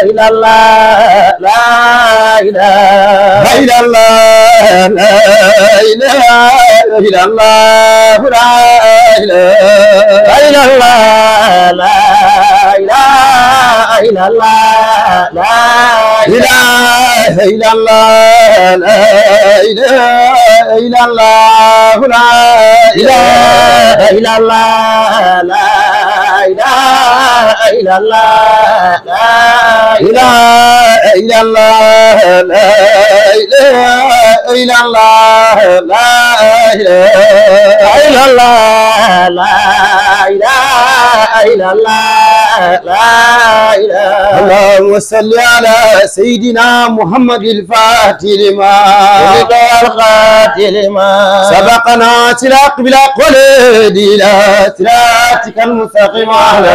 إلا الله لا إله إلا الله لا إله إلا الله لا إله إلا الله لا إله إلا الله لا إله إلا الله لا إله إلا الله لا إله إلا الله لا إله إلا الله لا إله إلا الله لا إله إلا الله لا إله إلا الله لا إله إلا الله لا إله اللهم صل على سيدنا محمد الفاتح لما القاتل لما سبقنا سلاق بلا قلد إلى صراطك المستقيم على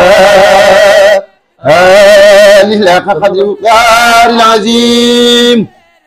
آله لك قدر المقدار العظيم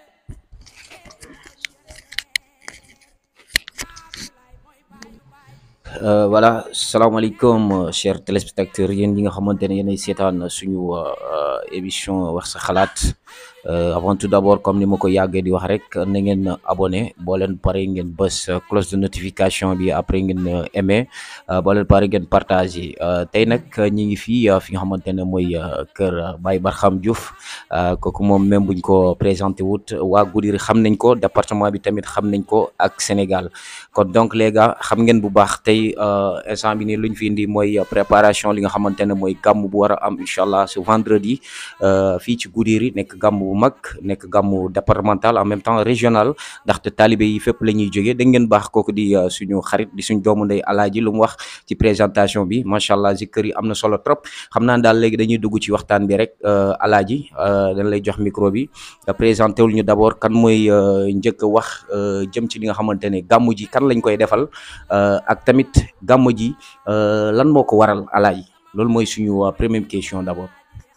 voilà salaamaaleykum chers téléspectateurs yéen ñi nga xamante ne yéenay seetaan suñu émission wax sa xalaat avant tout d'abord comme ni ma ko yàggee di wax rek na ngeen abonné boo leen pare ngeen bës cloche de notification bi après ngeen aimé boo leen pare ngeen partagé tey nag ñi ngi fii fi nga xamante ne mooy kër Baye Barham Diouf kooku moom même buñ ko présenté wut waa Goudiri xam nañ ko département bi tamit xam nañ ko ak Sénégal kon donc les gars xam ngeen bu baax tey instant bi nii luñ fi indi mooy préparation li nga xamante ne mooy gàmm bu war a am incha allah ce vendredi fii ci Goudiri nekk gàmm bu mag nekk gàmmu départemental en même temps régional ndaxte talibé yi fépp la ñuy jógee da ngeen baax kooku di suñu xarit di suñu doomu ndey alaaji lu mu wax ci présentation bi macha allah zikkër yi am na solo trop xam naa daal léegi dañuy dugg ci waxtaan bi rek alaaji dañ lay jox micro bi nga présenté wul ñu d'abord kan mooy njëkk a wax jëm ci li nga xamante ne gàmmu ji kan lañ koy defal ak tamit gàmmu ji lan moo ko waral alaaji loolu mooy suñu première question d'abord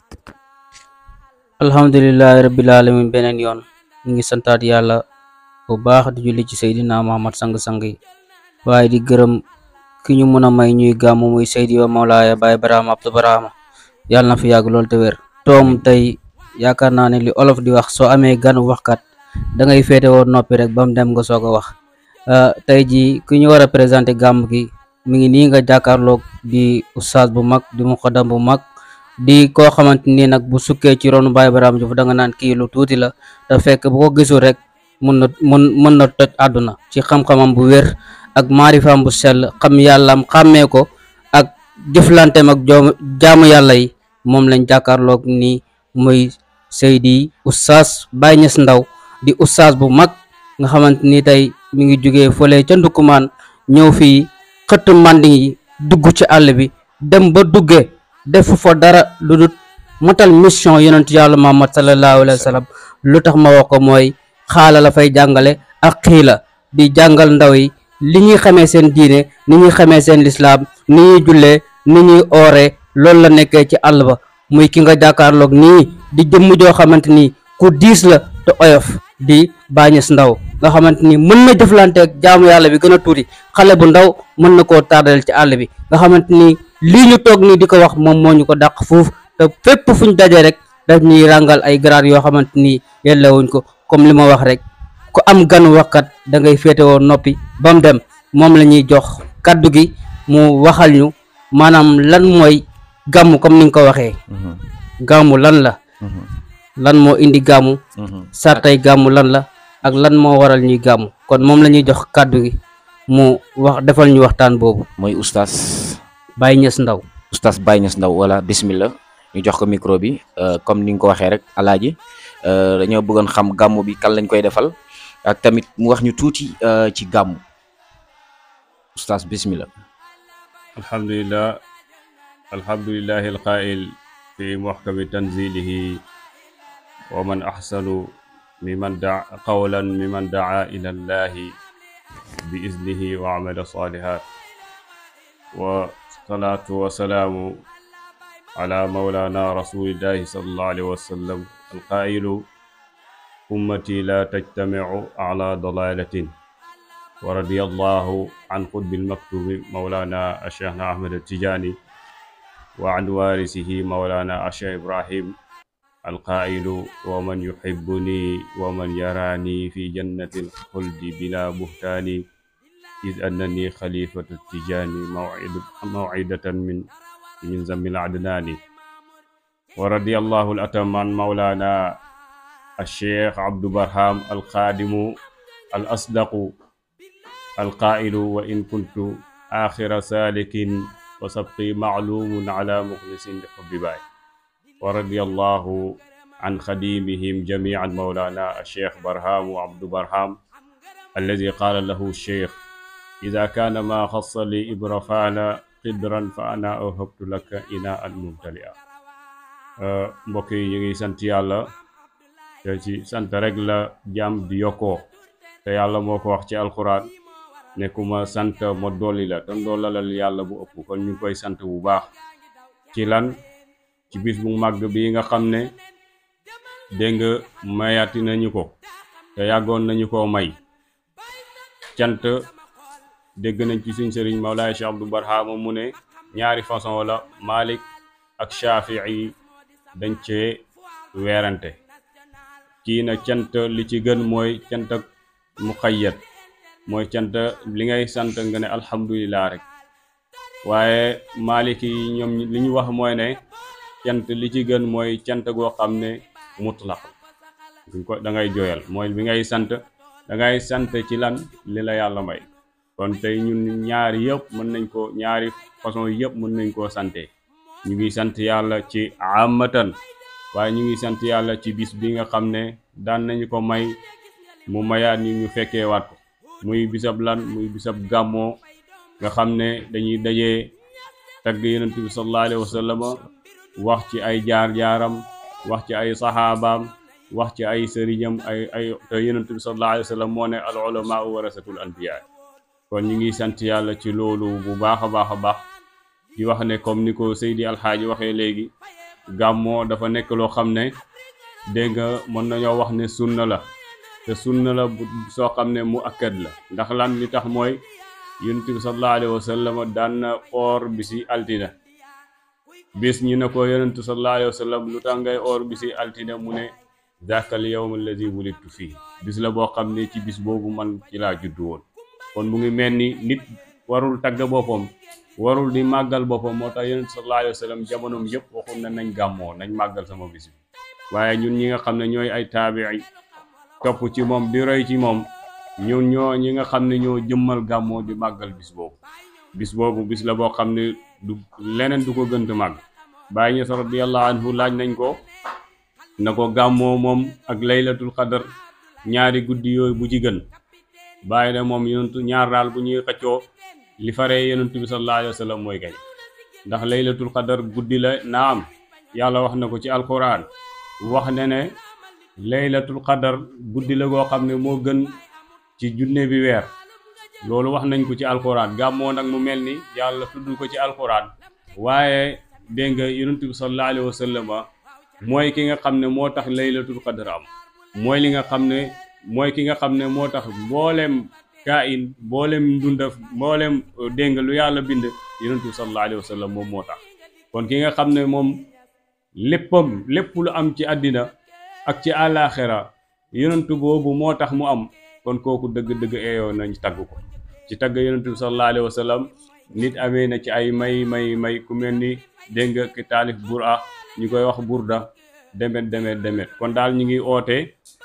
alhamdulillahi rabbil alamin beneen yoon ñu ngi santaat yàlla bu baax di julli ci seydina muhammad sang-sang yi waaye di gërëm ki ñu mën a may ñuy gàmmu muy seydi wa mawlaaya baay barahama abdu barahama yàlla na fi yàgg loolu te wér toom tey yaakaar naa ne li olof di wax soo amee ganu waxkat da ngay féete woon noppi rek ba mu dem nga soog a wax tey ji ki ñu war a présenter gàmm gi mi ngi nii nga jàkkaarloog di oustaz bu mag di muqaddam bu mag di koo xamante ni nag bu sukkee ci ronu Baye Barham Diouf da nga naan kii lu tuuti la te fekk bu ko gisul rek mun na mun mën na toj àdduna ci xam-xamam bu wér ak maarifaam bu sell xam yàllaam xàmmee ko ak jëflanteem ak joom jaamu yàlla yi moom lañ jàkkaarloog ni muy Seydi Oustaz Baye Niass Ndaw di oustaz bu mag nga xamante ni tey mi ngi jógee fële ca ndukkumaan ñëw fii xëtt manding yi dugg ci àll bi dem ba duggee defu fa dara lu dul matal mission yonent yàlla Muhammad sallallahu alayhi wa sallam lu tax ma wax ko mooy xaala la fay jàngale ak xiila di jàngal ndaw yi li ñuy xamee seen diine ni ñuy xamee seen lislaam ni ñuy jullee ni ñuy ooree loolu la nekkee ci àll ba muy ki nga jàkkaarloog nii di jëmm joo xamante ni ku diis la te oyof di Baye Niass Ndaw nga xamante ni mën na jëflante ak jaamu yàlla bi gën a tuuti xale bu ndaw mën na koo tardal ci àll bi nga xamante ni lii ñu toog nii di ko wax moom moo ñu ko dàq foofu te fépp fu ñu dajee rek daf ñuy ràngal ay grade yoo xamante ni yellewuñ ko comme li ma wax rek ku am gan waxkat da ngay féetewoo noppi ba mu dem moom la ñuy jox kaddu gi mu waxal ñu maanaam lan mooy gàmmu comme ni nga ko waxee gàmmu lan la lan moo indi gàmmu sartay gàmmu lan la ak lan moo waral ñuy gàmmu kon moom la ñuy jox kàddu gi mu wax defal ñu waxtaan boobu mooy oustaz Baye Niass Ndaw oustaz Baye Niass Ndaw wala bismillah ñu jox ko micro bi comme ni nga ko waxee rek alaaji dañoo bëggoon xam gàmmu bi kan lañ koy defal ak tamit mu wax ñu tuuti ci gàmmu oustaz bismillah alhamdulillah alhamdulillahi alqaa'il fi muhkami tanzilihi wa man ahsanu miman da qawlan miman daa ila llahi bi iznihi wa amala salihat wa salaatu wa salaamu ala mawlana rasulillahi sallallahu alayhi wa sallam alqaa'ilu ummati la tajtamicu ala dalalatin wa radiya allahu an qutbi almaktubi mawlana asheikhna ahmad atijani wa an warisihi mawlana acheikh ibrahim القائل ومن يحبني ومن يراني في جنة الخلد بلا بهتان إذ أنني خليفة التجاني موعد موعدة من من زم العدنان ورضي الله الأتم عن مولانا الشيخ عبد برهام القادم الأصدق القائل وإن كنت آخر سالك وسبقي معلوم على مخلص لحب باي ورضي الله عن خديمهم جميعا مولانا الشيخ برهام وعبد برهام الذي قال له الشيخ إذا كان ما خص لي إبرفان قدرا فأنا أوهبت لك إناء ممتلئا mbokk yi ñu ngi sant yàlla te ci sant rek la jàmm di yokkoo te yàlla moo ko wax ci alxuraan ne ku ma sant ma dolli la te ndollalal yàlla bu ëpp kon ñu ngi koy sant bu baax ci lan ci bis bu màgg bi nga xam ne dégg nga mayati nañu ko te yàggoon nañu koo may cant dégg nañ ci suñ sëriñ Mawlaay Cheikh Abdou Barhama mu ne ñaari façon la Malik ak Shafii dañ cee weerante kii na cant li ci gën mooy cant ak muqayyad mooy cant li ngay sant nga ne alhamdulillah rek waaye Maliki yi ñoom li ñu wax mooy ne cant li ci gën mooy cant goo xam ne mutlaq duñ ko da ngay jooyal mooy bi ngay sant da ngay sant ci lan li la yàlla may kon tey ñun ñaari yëpp mën nañ ko ñaari façon yëpp mën nañ koo sante ñu ngi sant yàlla ci amatan waaye ñu ngi sant yàlla ci bis bi nga xam ne daan nañu ko may mu mayaat ñu ñu fekkee waat ko muy bisab lan muy bisab gàmmoo nga xam ne dañuy dajee tagg yonent bi sallallahu alayhi wa sallam wax ci ay jaar-jaaram wax ci ay saxaabaam wax ci ay sëriñam ay ay te yonent bi sallallahu alayhi wa sallam moo ne al ulamaa warasatul anbiya kon ñu ngi sant yàlla ci loolu bu baax a baax a baax di wax ne comme ni ko Seydi Alxaaji waxee léegi gàmmoo dafa nekk loo xam ne dégg nga mën nañoo wax ne sunna la te sunna la bu soo xam ne mu akkad la ndax lan li tax mooy yonent bi sallallahu alayhi wa sallam daan na oor bi si altina bis ñu ne ko yonent sallallahu alayhi wa sallam lu tax ngay oor bi si altina mu ne zakal yawm allazi wulidtu fii bis la boo xam ne ci bis boobu man ci laa juddu woon kon mu ngi mel ni nit warul tagg boppam warul di màggal boppam moo tax yonent sallallahu alayhi wa sallam jamonoom yëpp waxul na nañ gàmmoo nañ màggal sama bis bi waaye ñun ñi nga xam ne ñooy ay taabii topp ci moom di roy ci moom ñun ñoo ñi nga xam ne ñoo jëmmal gàmmoo di màggal bis boobu bis boobu bis la boo xam ne du leneen du ko gënt màgg Baay Ñas radiyallahu anhu laaj nañ ko na ko gàmmoo moom ak laylatul qadar ñaari guddi yooyu bu ci gën bàyyi ne moom yonentu ñaar daal bu ñuy xëccoo li faree yonentu bi sallallahu alayhi wa sallam mooy gañ ndax laylatul qadar guddi la naam yàlla wax na ko ci alquran wax ne ne laylatul qadar guddi la goo xam ne moo gën ci junne bi weer loolu wax nañ ko ci alquran gàmmoo nag mu mel ni yàlla tudd ko ci alquran waaye dégg nga yonentu bi sallallahu alayhi wa sallam mooy ki nga xam ne moo tax laylatul qadar am mooy li nga xam ne mooy ki nga xam ne moo tax mboolem kain mboolem ndundaf mboolem dégg nga lu yàlla bind yonent bi sallallahu alayhi wa sallam moom moo tax kon ki nga xam ne moom léppam lépp lu am ci àddina ak ci àllaaxira yonent boobu moo tax mu am kon kooku dëgg-dëgg eeyoo nañ tagg ko ci tagg yonent bi sallallahu alayhi wa sallam nit amee na ci ay may may may ku mel ni dégg nga ki taalif bura ñu koy wax burda demet demet demet kon daal ñu ngi oote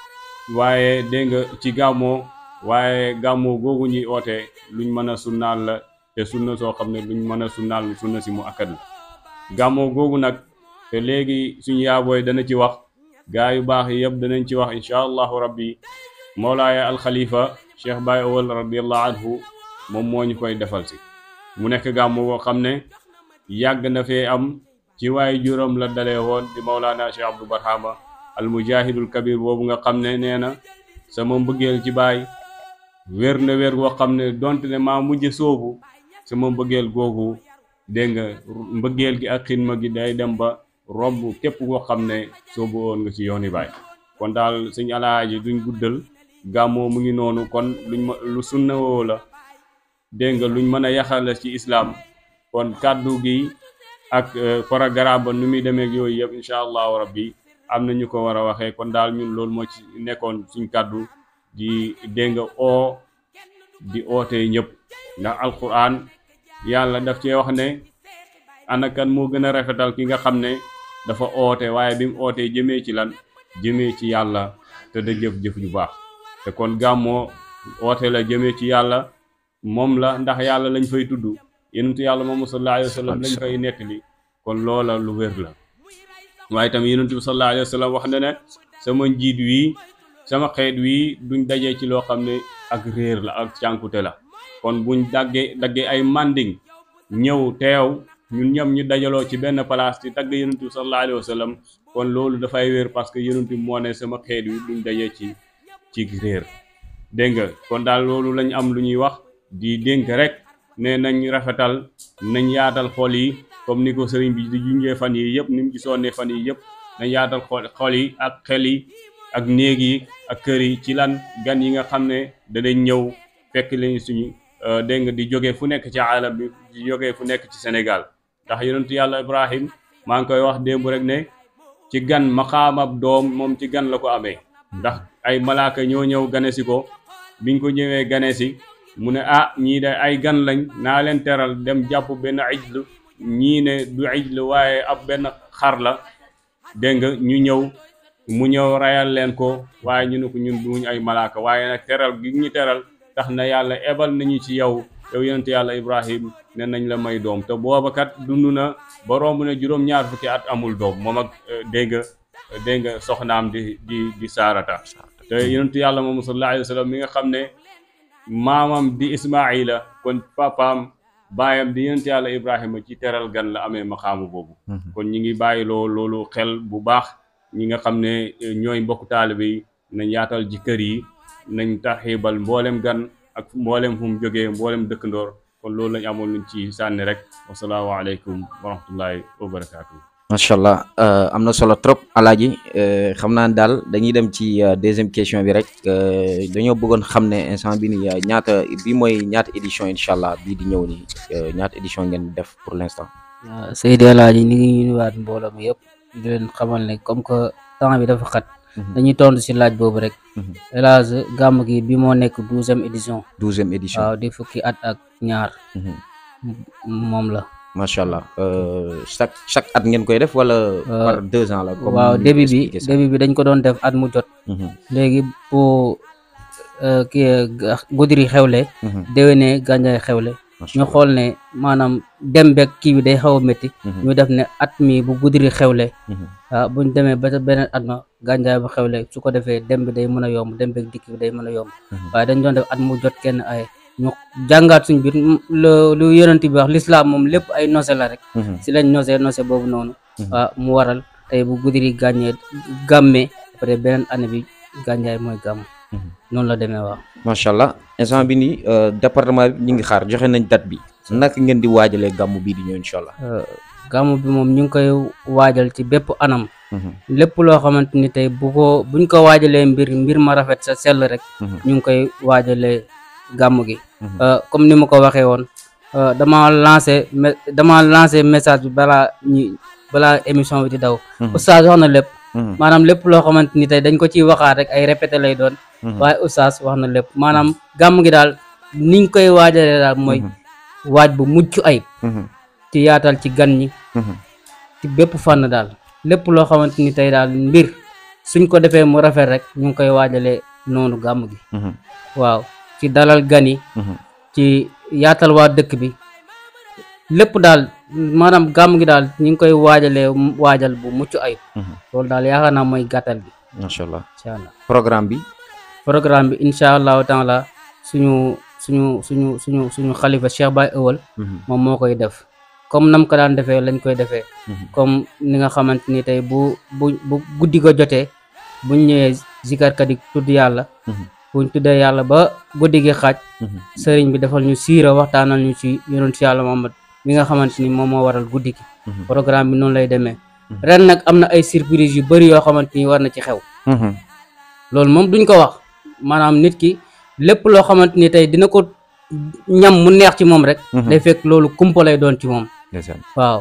waaye dégg nga ci gàmmoo waaye gàmmoo googu ñuy oote luñ mën a sunnaal la te sunna soo xam ne luñ mën a sunnaal sunna si mu akkat la gàmmoo googu nag te léegi suñu yaabooy dana ci wax gaa yu baax yi yëpp danañ ci wax incha allahu rabbi moolaaya alxalifa cheikh Baye Owal radiallahu anhu moom moo ñu koy defal si mu nekk gàmmu boo xam ne yàgg na fee am ci waaye juróom la dalee woon di Mawlana Cheikh Abdou Barhama al mujahidul kabir boobu nga xam ne nee na sama mbëggeel ci baay wér na wér goo xam ne donte ne maa mujj soobu sama mbëggeel googu dégg nga mbëggeel gi ak xidma gi day dem ba romb képp koo xam ne soobu woon nga ci yooni baay kon daal suñ alaaji duñ guddal gàmmoo mu ngi noonu kon luñ ma lu sunna woo la dégg nga luñ mën a yaxal ci islaam kon kàddu gi ak programme ba nu muy demee ak yooyu yëpp incha allahu rabbi am na ñu ko war a waxee kon daal ñun loolu moo ci nekkoon suñ kàddu di dégg nga oo di ootee ñëpp ndax alquran yàlla daf cee wax ne ana kan moo gën a rafetal ki nga xam ne dafa oote waaye bi mu ootee jëmee ci lan jëmee ci yàlla te da jëf-jëf ju baax te kon gàmmoo oote la jëmee ci yàlla moom la ndax yàlla lañ fay tudd yonentu yàlla moom sallallahu alayhi wa sallam lañ fay nettali kon loola lu wér la waaye tamit yonentu bi sallallahu alayhi wa sallam wax na ne sama njiit wii sama xeet wii duñ dajee ci loo xam ne ak réer la ak cànkute la kon buñ daggee daggee ay manding ñëw teew ñun ñoom ñu dajaloo ci benn place di tagg yonent bi sallallahu alayhi wa sallam kon loolu dafay wér parce que yonent bi moo ne sama xeet wi duñ dajee ci ci réer dégg nga kon daal loolu lañ am lu ñuy wax di dénk rek ne nañ rafetal nañ yaatal xol yi comme ni ko sëriñ bi di junjee fan yi yëpp ni mu gisoon ne fan yi yëpp nañ yaatal xol xol yi ak xel yi ak néeg yi ak kër yi ci lan gan yi nga xam ne danañ ñëw fekk leen suñu dégg nga di jóge fu nekk ci alam bi di jóge fu nekk ci Sénégal ndax yonentu yàlla Ibrahim maa ngi koy wax démb rek ne ci gan maqaamab doom moom ci gan la ko amee ndax ay malaaka ñoo ñëw gane si ko biñ ko ñëwee gane si mu ne ah ñii de ay gan lañ naa leen teral dem jàpp benn ijlu ñii ne du ijlu waaye ab benn xar la dégg nga ñu ñëw mu ñëw rayal leen ko waaye ñu ne ko ñun duñ ay malaaka waaye nag teral gi ñu teral tax na yàlla ebal nañu ci yow yow yonent yàlla Ibrahim ne nañ la may doom te booba kat dund na ba romb na juróom-ñaar fukki at amul doom moom ak dégg nga dégg nga soxnaam di di di saarata te yonent yàlla moom sallallahu alayhi wa sallam mi nga xam ne maamam di Ismaila kon papaam baayam di yonent yàlla Ibrahima ci teral gan la amee maqaamu boobu kon ñi ngi bàyyi loo loolu xel bu baax ñi nga xam ne ñooy mbokk taalibe yi nañ yaatal ji kër yi nañ taxibal mboolem gan ak mboolem fu mu jógee mboolem dëkkandoor kon loolu lañ amoon luñ ci sànni rek wasalaamaaleykum wa rahmatullahi wa barakaatu. macha allah am na solo trop alaaji xam naa daal dañuy dem ci deuxième question bi rek dañoo bëggoon xam ne instant bi ni ñaata bi mooy ñaata édition incha allah bii di ñëw nii ñaata édition ngeen def pour l'instant. waaw Seydi Alaaji ni ngi nuyuwaat mbooloo mi yëpp di leen xamal ne comme que temps bi dafa xat dañuy tontu si laaj boobu rek El Hadj gàmm gi bi moo nekk douzième édition douzième édition waaw di fukki at ak ñaar moom la macha allah chaque chaque at ngeen koy def wala par deux ans la comme waaw ni début ko bi expliqué sax. début bi dañ ko doon def at mu jot Mhm, léegi bu kii Goudiri xewle mhm, déwénee Gandiaye xewle macha ñu allah. xool ne maanaam dem beeg kii bi day xaw a métti Mhm, ñu def ne at mi bu Goudiri xewle mhm, ah buñ demee ba ca beneen at ma Gandiaye bu xewle su ko defee dem bi day mën a yomb dem beeg dikk bi day mën a yomb Mhm. waaye dañ doon def at mu jot kenn ay ñu jàngaat suñ biir lu lu yonent bi wax l'islam moom lépp ay nose la rek mhm, si lañ nose nose boobu noonu Mhm. waaw mu waral tey bu Goudiri gàññee gàmmee après beneen année bi Gandiaye mooy gàmm mhm. noonu la demee waaw macha allah instant bi nii département bi ñu ngi xaar joxe nañ date bi naka ngeen di waajalee gàmmu bii di ñëw incha allah. gàmm bi moom ñu ngi koy waajal ci bépp anam Mhm, lépp loo xamante ni tey bu ko buñ ko waajalee mbir mbir ma rafet sa sell rek mhm, ñu ngi koy waajalee gàmm gi mhm. Euh, comme ni ma ko waxee woon euh, dama lancé me- dama lancé message bi balaa ñi balaa émission bi di daw Mhm. oustaz wax na lépp Mhm, maanaam lépp loo xamante ni tey dañ ko ciy waxaat rek ay répété lay doon mhm, waaye oustaz wax na lépp maanaam gàmm gi daal niñ koy waajalee daal mooy mhm, waaj bu mucc ayib mhm, ci yaatal ci gan ñi mhm. ci bépp fànn daal lépp loo xamante ni tey daal mbir suñ ko defee mu rafet rek ñu ngi koy waajalee noonu gàmm gi Mhm, waaw ci dalal gan yi mhm, ci yaatal waa dëkk bi lépp daal maanaam gàmm gi daal ñu ngi koy waajalee waajal bu mucc ayib mhm. loolu daal yaakaar naa mooy gàttal bi macha allah incha allah programme bi. programme bi incha allahu taala suñu suñu suñu suñu suñu xalifa Cheikh Baye Ewal Mhm, moom moo koy def comme nam ko daan defee lañ koy defee mhm, comme ni nga xamante ni tey bu bu bu guddi ko jotee buñ ñëwee zikarkat yi tudd yàlla mhm, buñ tuddee yàlla ba guddi gi xaaj mhm. sëriñ bi defal ñu siira waxtaanal ñu ci yonent yàlla Muhammad mi nga xamante ni moom moo waral guddi gi Mhm. programme bi noonu lay demee Mhm. ren nag am na ay surprise yu bëri yoo xamante ni war na ci xew Mhm, loolu moom duñ ko wax maanaam nit ki lépp loo xamante ni tey dina ko ñam mu neex ci moom rek mhm. day fekk loolu kumpa lay doon ci moom ndeysaan. waaw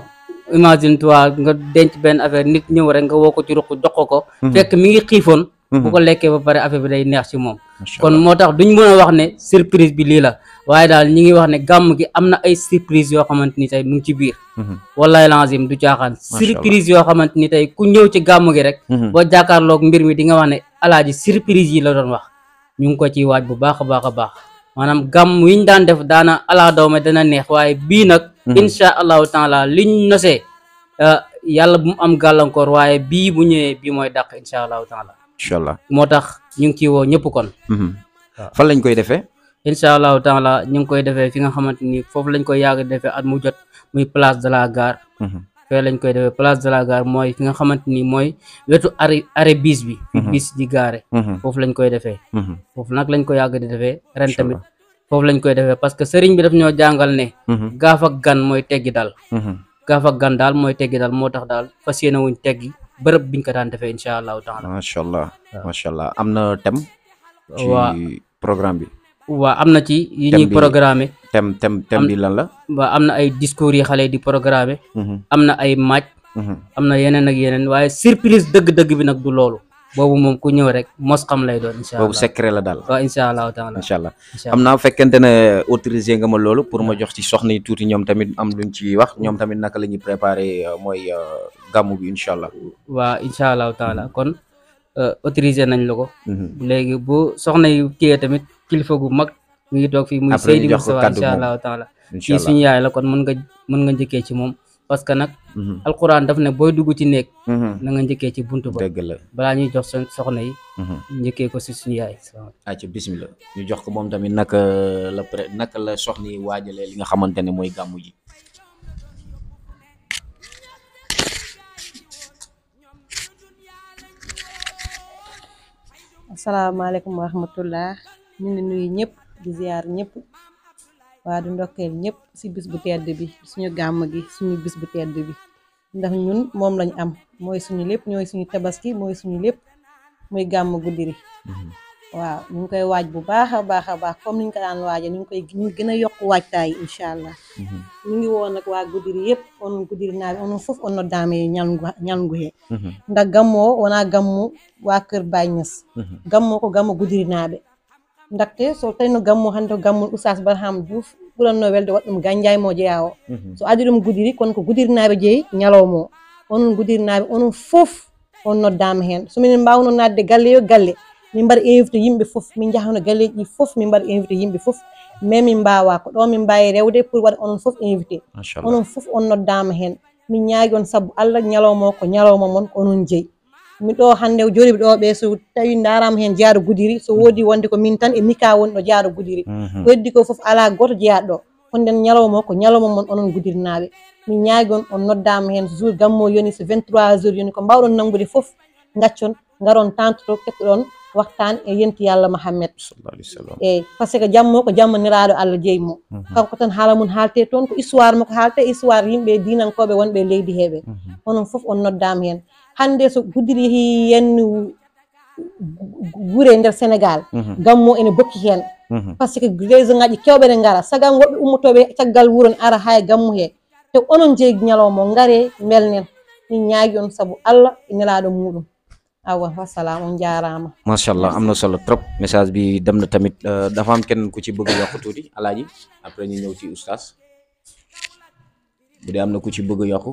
imagine toi nga denc benn affaire nit ñëw rek nga woo ko ci ruq jox ko ko fekk mi ngi xiifoon bu ko lekkee ba pare affaire bi day neex ci moom Masha kon moo tax duñ mën a wax ne surprise bi lii la waaye daal ñi ngi wax ne gàmm gi am na ay surprise yoo xamante ni tey mu ngi ci biir Mhm. wallahi lazim du caaxaan surprise yoo xamante ni tey ku ñëw ci gàmm gi rek Mhm. boo jàkkaarloog mbir mi di nga wax ne alaaji surprise yi la doon wax ñu ngi ko ciy waaj bu baax a baax a baax maanaam gàmm yi ñu daan def daana alaa dawme dana neex waaye bii nag insha allahu taala liñ nosee euh, yàlla bu mu am gàllankoor waaye bii bu ñëwee bii mooy dàq insha allahu taala incha allah moo tax ñu ngi ciy woo ñëpp kon Mhm. fan lañ koy defee incha allahu taala ñu ngi koy defee fi nga xamante ni foofu lañ koy yàgg defee at mu jot muy place de la gare Mhm. fee lañ koy defee place de la gare mooy fi nga xamante ni mooy wetu arrêt arrêt bis bi fi bis di gaare Mhm. foofu lañ koy defee Mhm. foofu nag lañ ko yàgg di defee ren Incha tamit foofu lañ koy defee parce que sëriñ bi daf ñoo jàngal ne Mhm. gaaf ak gan mooy teggi dal Mhm. gaaf ak gan daal mooy teggi dal moo tax daal fas yéene wuñ teggi bërëb biñ ko daan defee incha allahu taala macha allah macha allah am na thème ci waa programme bi waa am na ci yi Thème ñuy bi- programmer thème thème thème bi lan la waa am na ay discours yi xale yi di programmer Mhm. am na ay match Mhm. am na yeneen ak yeneen waaye surprise dëgg-dëgg bi nag du loolu boobu moom ku ñëw rek mos xam lay doon incha boobu allah secret la daal waaw incha allahu taala incha allah incha xam naa fekkente ne autorisé nga ma loolu pour ma jox ci soxna yi tuuti ñoom tamit am luñ ci wax ñoom tamit naka la ñuy préparé euh, mooy euh, gàmmu bi incha allah waa incha allahu taala kon euh, autorisé nañ la ko Mhm. léegi bu soxna yi kiyee tamit kilifa gu mag mi ngi toog fii muy Après ñu Seydi jox ko Moustapha kàddu incha moom. allahu taala incha kii allah suñu yaay la kon mën nga mën nga njëkkee ci moom parce que nag Mhm. alquran daf ne booy dugg ci néeg Mhm. na nga njëkkee ci buntu ba dëgg la balaa ñuy jox seen soxna yi Mhm. njëkkee ko si suñu yaay acca bismillah ñu jox ko moom tamit naka la pré naka la soxna yi waajalee li nga xamante ne mooy gàmmu ji asalaamaaleykum wa rahmatullah ñu ngi nuyu ñëpp di ziar ñëpp waa di ndokkeel ñëpp si bis bu tedd bi suñu gàmm gi suñu bis bu tedd bi ndax ñun moom lañ am mooy suñu lépp ñooy suñu tabaski mooy suñu lépp muy gàmm guddiri waaw ñu ngi koy waaj bu baax a baax a baax comme niñ ko daan waaje ñu ngi koy ñu ngi gën a yokk waajtaay incha allah ñu ngi woon nag waa guddiri yëpp on guddiri naaɓe onon fof on noddaama e ñalngu ñalngu he ndax gammo o wona gammu waa kër Baye Niass gammo ko gammo gudirinaaɓe ndaxte so tawi no gammo hannde ko gammol oustas barham diouf ɓuranno welde waɗa ɗum ganjaymo jeeya o so adi ɗum gudiri kono ko gudirinaaɓe jeeyi ñalawma o onon gudirinaaɓe onon fof on noddaama heen so minen mbawno nadde galle yo galle min mbaɗa invité yimɓe fof min jahano galleji ɗi fof min mbaɗa invité yimɓe fof mais min mbawa ko ɗo min mbawi rewde pour waɗa onon fof invité macha allah onon fof on noddama hen min ñaagui on saabu allah ñalawma o ko ñalawma moon ko onon jeeyi min ɗo hande jooɗiɓe ɗo ɓe so tawi darama hen jaaro gudiri so woodi wonde ko min tan e mika woni ɗo jaaro gudiri ko heddi ko foof ala goto jeeyaɗo ɗo kono nden ñalawma o ko ñalawma moon onon gudirnaɓe min ñaagui on on noddama hen jour gammo yoni so 23 jours yoni ko mbawɗon nangude foof gaccon garon tantoto kettoɗon waxtaan e yenti yallah mahammed sallallahu alayhi wa sallam eyyi par ce que jammo ko jammaniraɗo allah jeeyi mo kanko tan haala mum haalte toon ko histoire makko haalte histoire yimɓe dinankoɓe wonɓe leydi heɓe onon foof on noddama hen hande so guddiri yeehi yenni guure nder sénégal gammo ene bokki hen par ce que raison ngaji kewɓe ne gara sagam woɓɓe ummotoɓe caggal wuuro ne ara ha e gammu he te onon jeeyi ñalawma o gaare belnen min ñaagui on saabu allah e nelaɗo muɗum awa wassalam on jarama macha allah am na solo trop message bi dem na tamit euh, dafa am kenn ku ci bëgg a yokk tuuti alaaji après ñu ñëw ci oustaz bu dee am na ku ci bëgg a yokk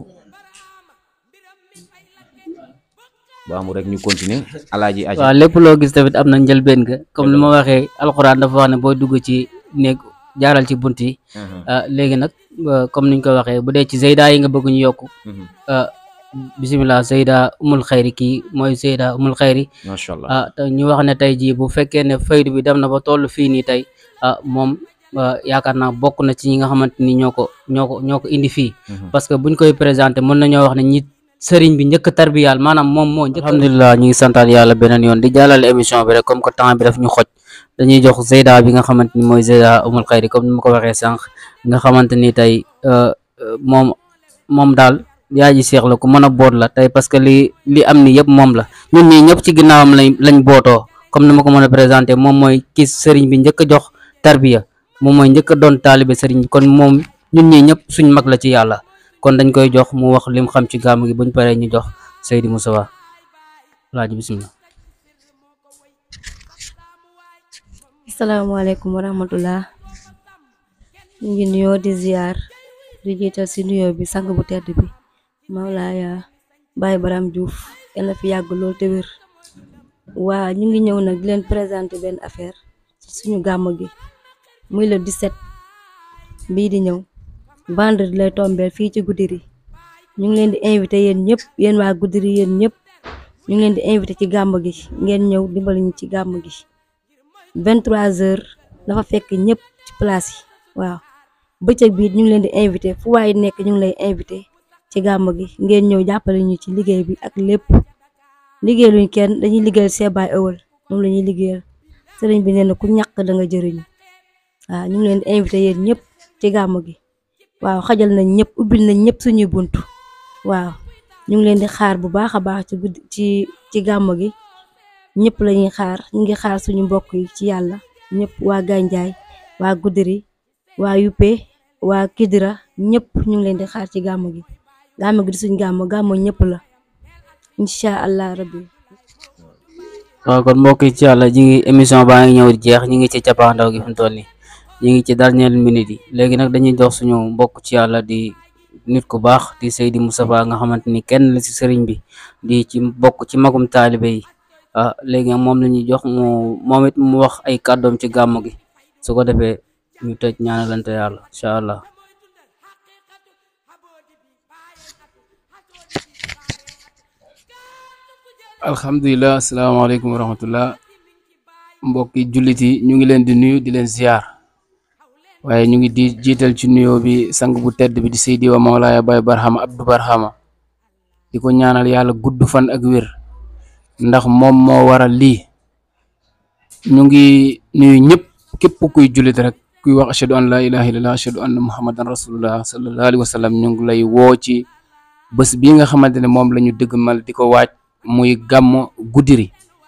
bu amul rek ñu continuer alaaji aja waaw lépp loo gis tamit am na njëlbeen ga comme li ma waxee alxuraan dafa wax ne booy dugg ci néeg jaaral ci bunt yi ah léegi nag euh, comme niñ ko waxee bu dee ci zeyda yi nga bëgg ñu yokku ah bisimilah zeyda umul xayri kii mooy zeyda umul xayri macha allah ah te ñu wax ne tey jii bu fekkee ne faydu bi dem na ba toll fii nii tey ah moom ah, yaakaar naa bokk na ci ñi nga xamante ni ñoo ko ñoo ko ñoo ko indi fii parce que buñ koy présenté mën nañoo wax ne ñi sëriñ bi njëkk tarbiyaal maanaam moom moo njëkk alhamdulilah ñu ngi santaat yàlla beneen yoon di jàllale émission bi rek comme que temps bi daf ñu xoj dañuy jox Zeyda bi nga xamante ni mooy Zeyda umul xayri comme ni ma ko waxee sànq nga xamante ni tey euh, euh, moom moom daal yaa ji seex la ku mën a boot la tey parce que li li am ni yëpp moom la ñun ñii ñëpp ci ginnaawam lañ lañ bootoo comme ni ma ko mën a présenté moom mooy ki sëriñ bi njëkk a jox tarbiya moom mooy njëkk a doon taalibe sëriñ bi kon moom ñun ñii ñëpp suñ mag la ci yàlla kon dañ koy jox mu wax lim xam ci gàmm gi buñ paree ñu jox Seydi Moustapha laaj bismillah asalaamaaleykum wa rahmatullah ñu ngi nuyoo di ziar di jiital si nuyoo bi sang bu tedd bi Mawlaaya Baye Baram Diouf yal na fi yàgg lool te wér waa ñu ngi ñëw nag di leen présenter benn affaire ci suñu gàmm gi muy le 17 bii di ñëw vendredi lay tombeel fii ci Goudiri ñu ngi leen di invité yéen ñëpp yéen waa Goudiri yéen ñëpp ñu ngi leen di invité ci gàmm gi ngeen ñëw dimbali ñu ci gàmm gi 23 heures dafa fekk ñëpp ci place yi waaw bëccëg bi ñu ngi leen di invité fu waay nekk ñu ngi lay invité ci gàmm gi ngeen ñëw jàppale ñu ci liggéey bi ak lépp liggéey luñ kenn dañuy liggéeyal seebaay ëwal moom la ñuy liggéeyal sëriñ bi nee na ku ñàkk da nga jëriñu waaw ñu ngi leen di invité yéen ñëpp ci gàmm gi waaw xajal nañ ñëpp ubbil nañ ñëpp suñuy bunt waaw ñu ngi leen di xaar bu baax a baax ci guddi ci ci gàmm gi ñëpp lañuy xaar ñu ngi xaar suñu mbokk yi ci yàlla ñëpp waa Gandiaye waa Goudiri waa Yuppe waa Kidira ñëpp ñu ngi leen di xaar ci gàmm gi gàmm gi di suñ gàmm gàmm ñëpp la incha allah rabbi waaw kon mbokk yi ci yàlla ñi ngi émission baa ngi ñëw di jeex ñi ngi ci cappaandaw gi fi mu toll nii ñi ngi ci dernière minute yi léegi nag dañuy jox suñu mbokk ci yàlla di nit ku baax di Seydi Moustapha nga xamante ni kenn la ci sëriñ bi di ci bokk ci magum taalibe yi ah léegi nag moom la ñuy jox mu moom it mu wax ay kàddoom ci gàmm gi su ko defee ñu tëj ñaanalante yàlla incha allah alhamdulilah asalaamaaleykum wa rahmatullah mbokki jullit yi ñu ngi leen di nuyu di leen ziar waaye ñu ngi di jiital ci nuyoo bi sang bu tedd bi di Seydi wa Mawlaaya Baye Barhama Abdou Barhama di ko ñaanal yàlla gudd fan ak wér ndax moom moo waral lii ñu ngi nuyu ñëpp képp kuy jullit rek kuy wax ashhadu an la ilaha illallah ashhadu anna muhammadan rasulullah sallallahu alayhi wa sallam ñu ngi lay woo ci bés bii nga xamante ne moom la ñu dëggmal di ko waaj muy gàmm Goudiri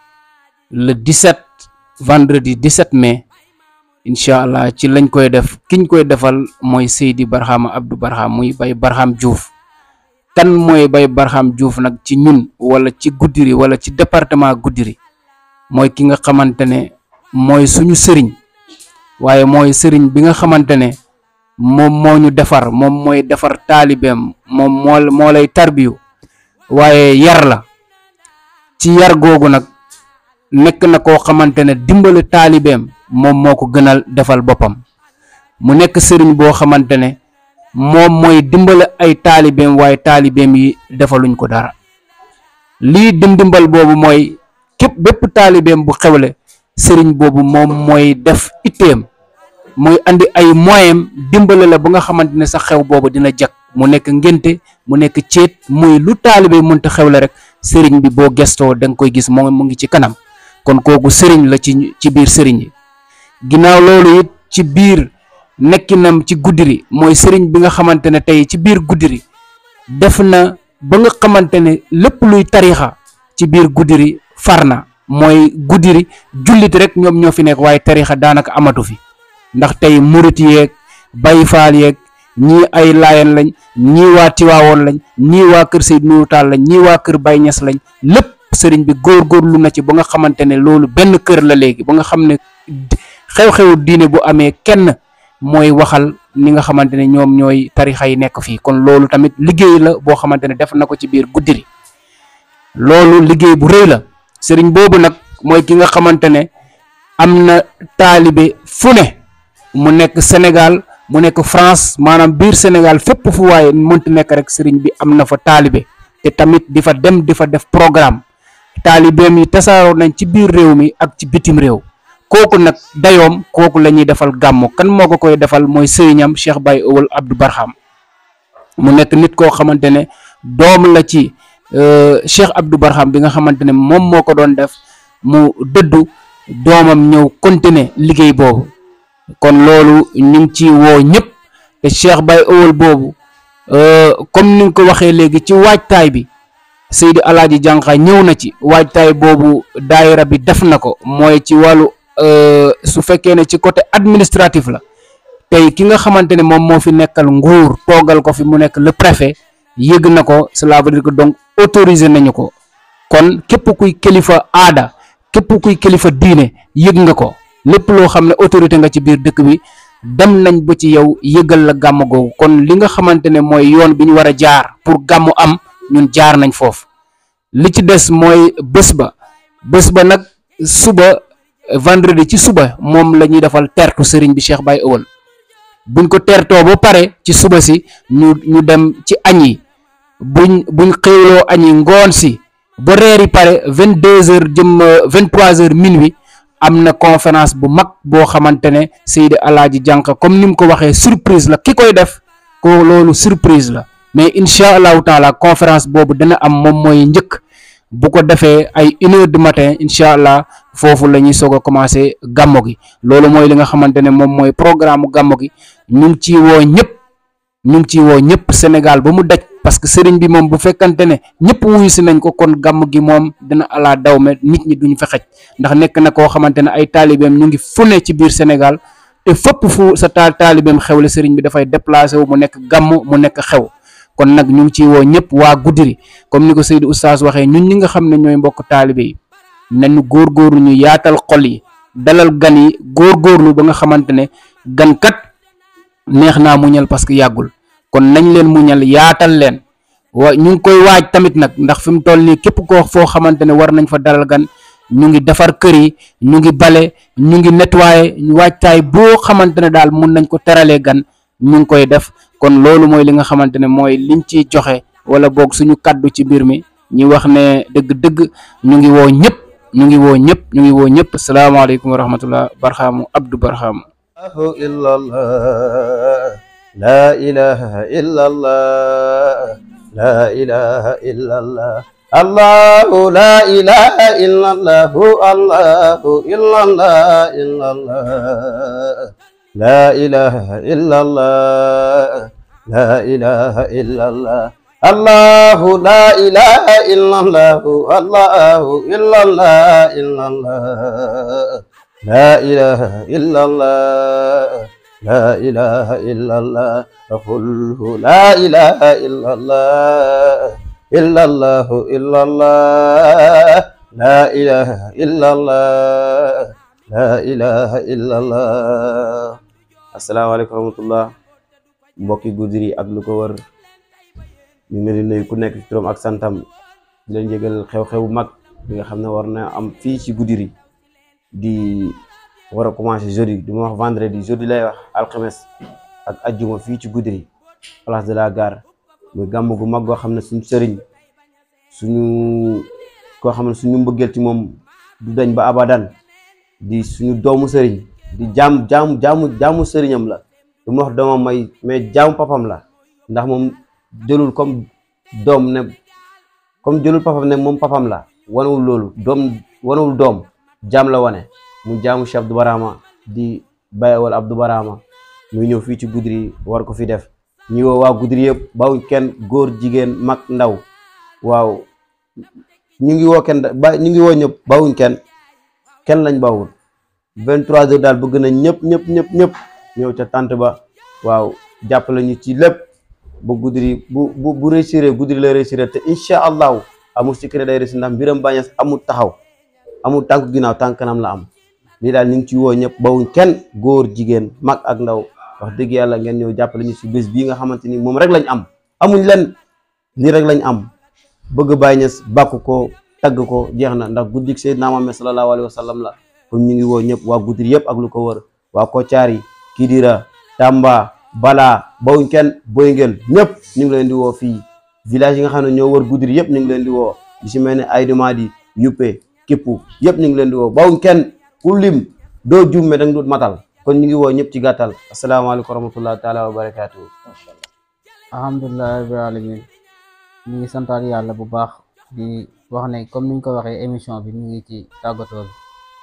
le 17 vendredi 17 mai incha allah ci lañ koy def kiñ koy defal mooy Seydi Barhama Abdou Barham muy Baye Barham Diouf kan mooy Baye Barham Diouf nag ci ñun wala ci Goudiri wala ci département Goudiri mooy ki nga xamante ne mooy suñu sëriñ waaye mooy sëriñ bi nga xamante ne moom moo ñu defar moom mooy defar taalibeem moom moo moo lay tarbiyu waaye yar la ci yar googu nag nekk na koo xamante ne dimbali taalibeem moom moo ko gënal defal boppam mu nekk sëriñ boo xamante ne moom mooy dimbali ay taalibeem waaye taalibeem yi defaluñ ko dara lii dim dimbal boobu mooy képp bépp taalibeem bu xewle sëriñ boobu moom mooy def itteem mooy andi ay moyens dimbale la ba nga xamante ne sa xew boobu dina jag mu nekk ngénte mu nekk céet muy lu taalibe mënta xewle rek sëriñ bi boo gestoo da nga koy gis moom mu ngi ci kanam kon kooku sëriñ la ci ci biir sëriñ yi ginnaaw loolu it ci biir nekkinam ci Goudiri mooy sëriñ bi nga xamante ne tey ci biir Goudiri def na ba nga xamante ne lépp luy tarixa ci biir Goudiri far na mooy Goudiri jullit rek ñoom ñoo fi nekk waaye tarixa daanaka amatu fi ndax tey murit yeeg Baay Faal yeeg ñii ay Laayeen lañ ñii waa Tiwaawoon lañ ñii waa kër Seydou Nourou Tall lañ ñii waa kër Baye Niass lañ lépp sëriñ bi góorgóorlu na ci ba nga xamante ne loolu benn kër la léegi ba nga xam ne xew-xewu diine bu amee kenn mooy waxal ni nga xamante ne ñoom ñooy tarixa yi nekk fii kon loolu tamit liggéey la boo xamante ne def na ko ci biir Goudiri loolu liggéey bu rëy la sëriñ boobu nag mooy ki nga xamante ne am na taalibe fu ne mu nekk Sénégal mu nekk France maanaam biir Sénégal fépp fu waaye mënti nekk rek sëriñ bi am na fa taalibe te tamit di fa dem di fa def programme taalibeem yi tasaaroo nañ ci biir réew mi ak ci bitim réew kooku nag dayoom kooku la ñuy defal gàmmu kan moo ko koy defal mooy sëriñam Cheikh Baye Owal Abdou Barham mu nekk nit koo xamante ne doom la ci Cheikh Abdou Barham bi nga xamante ne moom moo ko doon def mu dëddu doomam ñëw continuer liggéey boobu kon loolu ñu ngi ci woo ñëpp te Cheikh Baye Owal boobu comme ni nga ko waxee léegi ci waajtaay bi Seydi Alaaji Jànqa ñëw na ci waajtaay boobu daayira bi def na ko mooy ci wàllu su fekkee ne ci côté administratif la tey ki nga xamante ne moom moo fi nekkal nguur toogal ko fi mu nekk le préfet yëg na ko cela veut dire que donc autorisé nañu ko kon képp kuy kilifa aada képp kuy kilifa diine yëg nga ko lépp loo xam ne autorité nga ci biir dëkk bi dem nañ ba ci yow yëgal la gàmm googu kon li nga xamante ne mooy yoon bi ñu war a jaar pour gàmmu am ñun jaar nañ foofu li ci des mooy bés ba bés ba nag suba vendredi ci suba moom la ñuy defal tertu sëriñ bi Cheikh Baye Ewal buñ ko tertoo ba pare ci suba si ñu ñu dem ci añ yi buñ buñ xéwloo añ yi ngoon si ba reer yi pare vingt deux heures jëm vingt trois heures minuit am na conférence bu mag boo xamante ne Seydi Alaaji Jànq comme ni mu ko waxee surprise la ki koy def ko loolu surprise la mais incha allahu taala conférence boobu dana am moom mooy njëkk bu ko defee ay une heure du matin incha allah foofu la ñuy soog a commencé gàmmo gi loolu mooy li nga xamante ne moom mooy programme gàmmo gi ñu ngi ciy woo ñëpp ñu ngi ciy woo ñëpp Sénégal ba mu daj parce que sëriñ bi moom bu fekkante ne ñëpp wuyu si nañ ko kon gàmm gi moom dina ala daw me nit ñi duñ fa xej ndax nekk na koo xamante ne ay taalibeem ñu ngi fu ne ci biir Sénégal te fépp fu sa taal taalibeem xew la sëriñ bi dafay déplacé wu mu nekk gàmm mu nekk xew kon nag ñu ngi ciy woo ñëpp waa Goudiri comme ni ko Seydou Oustaz waxee ñun ñi nga xam ne ñooy mbokk taalibe yi nañu góorgóorlu ñu yaatal xol yi dalal gan yi góorgóorlu ba nga xamante ne gan kat neex naa muñal parce que yàggul kon nañ leen muñal yaatal leen wa ñu ngi koy waaj tamit nag ndax fi mu toll nii képp koo foo xamante ne war nañ fa dalal gan ñu ngi defar kër yi ñu ngi bale ñu ngi nettoyer waajtaay boo xamante ne daal mun nañ ko teralee gan ñu ngi koy def kon loolu mooy li nga xamante ne mooy liñ ciy joxe wala boog suñu kaddu ci mbir mi ñu wax ne dëgg-dëgg ñu ngi woo ñëpp ñu ngi woo ñëpp ñu ngi woo ñëpp salaamaaleykum wa rahmatullah barxaamu abdou barxaamu إلا الله لا إله إلا الله لا إله إلا الله الله لا إله إلا الله الله إلا الله إلا الله لا إله إلا الله لا إله إلا الله الله لا إله إلا الله الله إلا الله إلا الله لا إله إلا الله لا إله إلا الله قله لا إله إلا الله إلا الله إلا الله لا إله إلا الله لا إله إلا الله السلام عليكم ورحمة الله mbokki Goudiri ak lu ko wër ñu ngi leen di nuyu ku nekk ci turam ak santam di leen jégal xew-xew mag bi nga xam ne war na am fii ci Goudiri di war a commencé jeudi du ma wax vendredi jeudi lay wax alxames ak ajjuma fii ci Goudiri place de la gare muy gàmm gu mag goo xam ne suñu sëriñ suñu koo xam ne suñu mbëggeel ci moom du dañ ba abadan di suñu doomu sëriñ di jaam jaamu jaamu jaamu sëriñam la du ma wax doomam may mais jaamu papam la ndax moom jëlul comme doom ne comme jëlul papam ne moom papam la wanewul loolu doom wanewul doom jaam la wane mu jaamu Cheikh Abdou Barama di Baye wala Abdou Barama muy ñëw fii ci Goudiri war ko fi def ñu woo waa Goudiri yëpp bawuñ kenn góor jigéen mag ndaw waaw ñu ngi woo kenn ba ñu ngi woo ñëpp bawuñ kenn kenn lañ bawul 23 heures daal bëgg nañ ñëpp ñëpp ñëpp ñëpp ñëw ca tànt ba waaw jàppale ñu ci lépp ba Goudiri bu bu bu réussir Goudiri la réussir te incha allahu amul secret day réussir ndax mbiram bañes amul taxaw amul tànk ginnaaw tànk kanam la am lii daal ñu ngi ci woo ñëpp bawuñ kenn góor jigéen mag ak ndaw wax dëgg yàlla ngeen ñëw jàppale ñu si bés bii nga xamante ni moom rek lañ am amuñ len lii rek lañ am bëgg Baay Ñas bàkk ko tagg ko jeex na ndax guddik Seydina Muhammad sallallahu alayhi wa sallam la kon ñu ngi woo ñëpp waa Goudiri yëpp ak lu ko wër waa Kocaari Kidira Tamba Bala bawuñ kenn boy ngeen ñëpp ñu ngi leen di woo fii village yi nga xam ne ñoo wër Goudiri yëpp ñu ngi leen di woo di si mel ne Aydumadi Yuppe Kippu yëpp ñu ngi leen di woo bawuñ kenn ku lim doo jumme da nga dut matal kon ñu ngi woo ñëpp ci gàttal asalaamaaleykum wa rahmatullahi taala wa barakaatu alhamdulilah rabbil alamin ñu ngi santaat yàlla bu baax di wax ne comme niñ ko waxee émission bi ñu ngi ci tàggatoo bi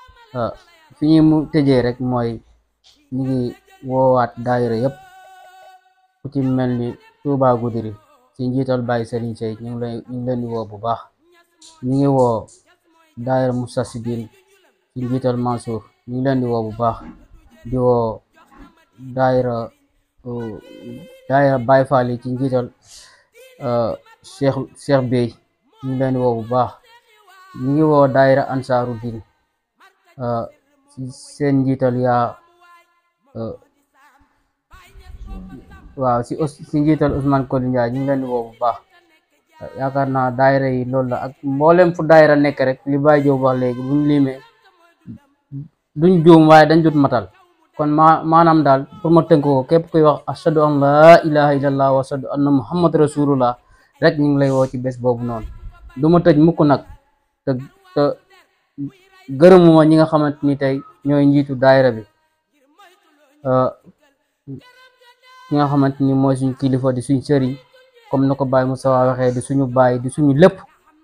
fi ñuy mu tëjee rek mooy ñu ngi woowaat daayira yëpp ku ci mel ni Touba Goudiri ci njiital Baye Serigne Sey ñu ngi leen ñu ngi leen di woo bu baax ñu ngi woo daayira Moustarchidine ci njiital Mansour ñu ngi leen di woo bu baax di woo daayira uh, daayira Baay Faal yi ci njiital uh, Cheikh Cheikh Bey ñu ngi leen di woo bu baax ñu ngi woo daayira Ansaaru Din uh, ci seen njiital yaa uh, waaw si Ous- si njiital Ousmane Koli Ndiaye ñu ngi leen di woo bu baax yaakaar naa daayira yi loolu la ak mboolem fu daayira nekk rek li Baye Diop wax léegi buñ limee duñ juum waaye dañ dut matal kon ma maanaam daal pour ma tënk ko képp kuy wax ashadu an laa ilaha illallah wa ashadu anna muhammad rasulullah rek ñu ngi lay woo ci bés boobu noonu du ma tëj mukk nag te te gërëmuma ñi nga xamante ni tey ñooy njiitu daayira bi ki nga xamante ni mooy suñu kilifa di suñ sëriñ comme na ko Baye Moussa waxee di suñu baay di suñu lépp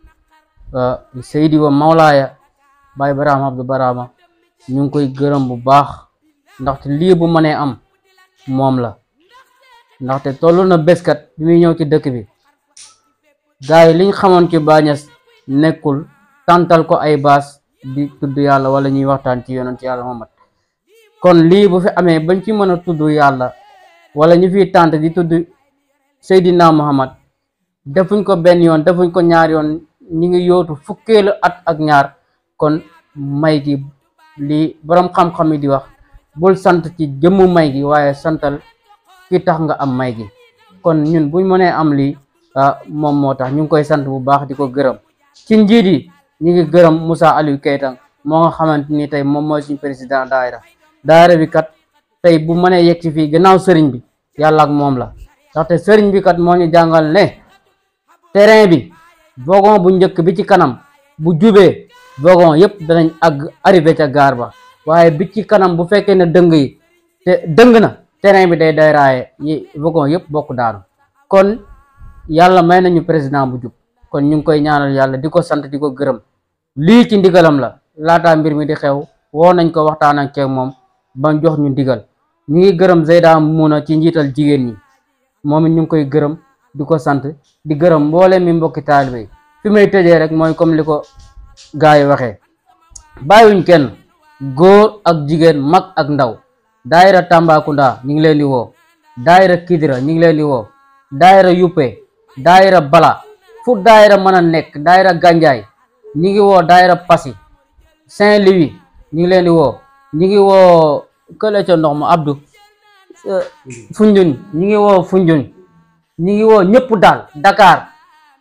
Seydi wa Mawlaaya Baye Barama Abdou Barama ñu ngi koy gërëm bu baax ndaxte lii bu mënee am moom la ndaxte toll na béskat bi muy ñëw ci dëkk bi gars yi liñ xamoon ci Bañes nekkul tàntal ko ay baas di tudd yàlla wala ñuy waxtaan ci yonent yàlla Muhammad kon lii bu fi amee bañ ci mën a tudd yàlla wala ñu fiy tànt di tudd Seydina Muhammad defuñ ko benn yoon defuñ ko ñaar yoon ñi ngi yootu fukkeelu at ak ñaar kon may gi lii boroom xam-xam yi di wax bul sant ci jëmmu may gi waaye santal ki tax nga am may gi kon ñun buñ mënee am lii ah moom moo tax ñu ngi koy sant bu baax di ko gërëm ci njiit yi ñu ngi gërëm Moussa Aliou Keita moo nga xamante ni tey moom mooy suñu président daayira daayira bi kat tey bu mënee yegg ci fii gannaaw sëriñ bi yàlla ak moom la ndaxte sëriñ bi kat moo ñu jàngal ne terrain bi wagon bu njëkk bi ci kanam bu jubee wagon yëpp danañ àgg arrivé ca gaar ba waaye bi ci kanam bu fekkee ne dëng yi te dëng na terrain bi day day raaye yi wagon yëpp bokk daanu kon yàlla may nañu président bu jub kon ñu ngi koy ñaanal yàlla di ko sant di ko gërëm lii ci ndigalam la laataa mbir mi di xew woo nañ ko waxtaan ak ceeg moom ba jox ñu ndigal ñu ngi gërëm Zeyda Muna ci njiital jigéen ñi moom it ñu ngi koy gërëm di ko sant di gërëm mboole mi mbokki taalibe yi fi may tëjee rek mooy comme li ko gars yi waxee bàyyiwuñ kenn góor ak jigéen mag ak ndaw daayira Tambacounda ñu ngi leen di woo daayira Kidira ñu ngi leen di woo daayira Yuppe daayira Bala fu daayira mën a nekk daayira Ganjaay ñu ngi woo daayira Passy Saint-Louis ñu ngi leen di woo ñu ngi woo kële ca ndox ma Abdou Foundiougne ñu ngi woo Foundiougne ñu ngi woo ñëpp daal Dakar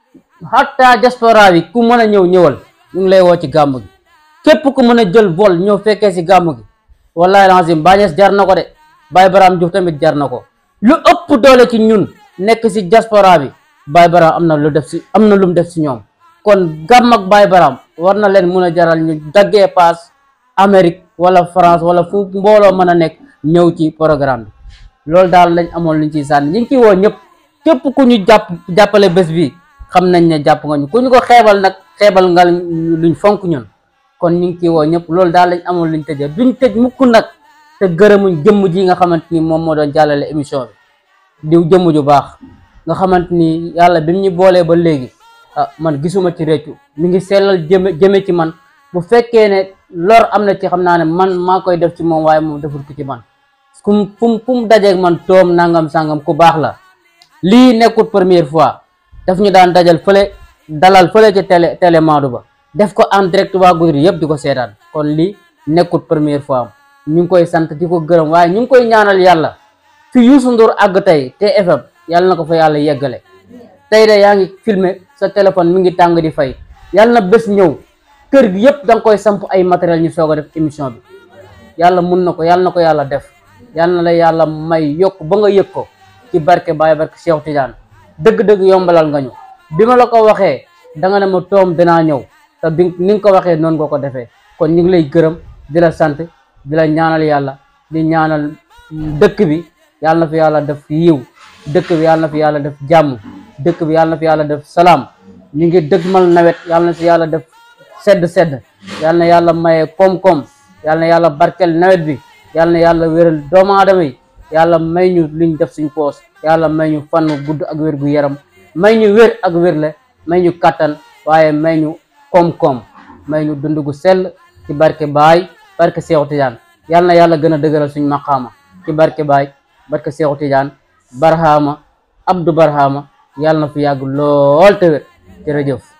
hatta diaspora bi ku mën a ñëw ñëwal ñu ngi lay woo ci gàmm gi képp ku mën a jël vol ñëw fekkee si gàmm gi wallahi lazim Bañes jar na ko de Baye Baram Diouf tamit jar na ko lu ëpp doole ci ñun nekk si diaspora bi Baye Baram am na lu def si am na lu mu def si ñoom kon gàmm ak Baye Baram war na leen mun a jaral ñu daggee paas Amérique wala France wala fu mbooloo mën a nekk ñëw ci programme bi loolu daal lañ amoon luñ ciy sànni ñu ngi ciy woo ñëpp képp ku ñu jàpp jàppale bés bi xam nañ ne jàpp nga ñu ku ñu ko xeebal nag xeebal nga luñ fonk ñun kon ñu ngi ciy woo ñëpp loolu daal lañ amoon luñ tëjee duñ tëj mukk nag te gërëmuñ jëmm ji nga xamante ni moom moo doon jàllale émission bi diw jëmm ju baax nga xamante ni yàlla bi mu ñu boolee ba léegi ah man gisuma ci réccu mi ngi sellal jëme jëme ci man bu fekkee ne lor am na ci xam naa ne man maa koy def ci moom waaye moom deful ko ci man fu mu fu mu fu mu dajeeg man toom nangam sangam ku baax la lii nekkul première fois daf ñu daan dajal fële dalal fële ci télé télé Maodo ba def ko en direct waa Goudiri yëpp di ko seetaan kon lii nekkul première fois ñu ngi koy sant di ko gërëm waaye ñu ngi koy ñaanal yàlla fi Youssou Ndour àgg tey TFM yàlla na ko fa yàlla yeggale tey de yaa ngi filmer sa téléphone mi ngi tàng di fay yàlla na bés ñëw kër gi yëpp da nga koy samp ay matériel ñu soog a def émission bi yàlla mun na ko yàlla na ko yàlla def yàlla na la yàlla may yokk ba nga yëg ko ci barke Baye barke Cheikh Tidiane dëgg-dëgg yombalal nga ñu bi ma la ko waxee da nga ne ma toom dinaa ñëw te bi ni nga ko waxee noonu nga ko defee kon ñu ngi lay gërëm di la sant di la ñaanal yàlla di ñaanal dëkk bi yàlla na fi yàlla def yiw dëkk bi yàlla na fi yàlla def jàmm dëkk bi yàlla na fi yàlla def salaam ñu ngi dëgmal nawet yàlla na fi yàlla def sedd sedd yàlla na yàlla maye koom-koom yàlla na yàlla barkel nawet bi yàlla na yàlla wéral doomu aadama yi yàlla may ñu liñ def suñ poos yàlla may ñu fan gudd ak wér gu yaram may ñu wér ak wérle may ñu kattan waaye may ñu koom-koom may ñu dund gu sell ci barke baay barke Seexu Tijaan yàlla na yàlla gën a dëgëral suñ maqaama ci barke Baay barke Seexu Tijaan Barhama Abdou Barhama yàlla na fi yàgg lool te wér jërëjëf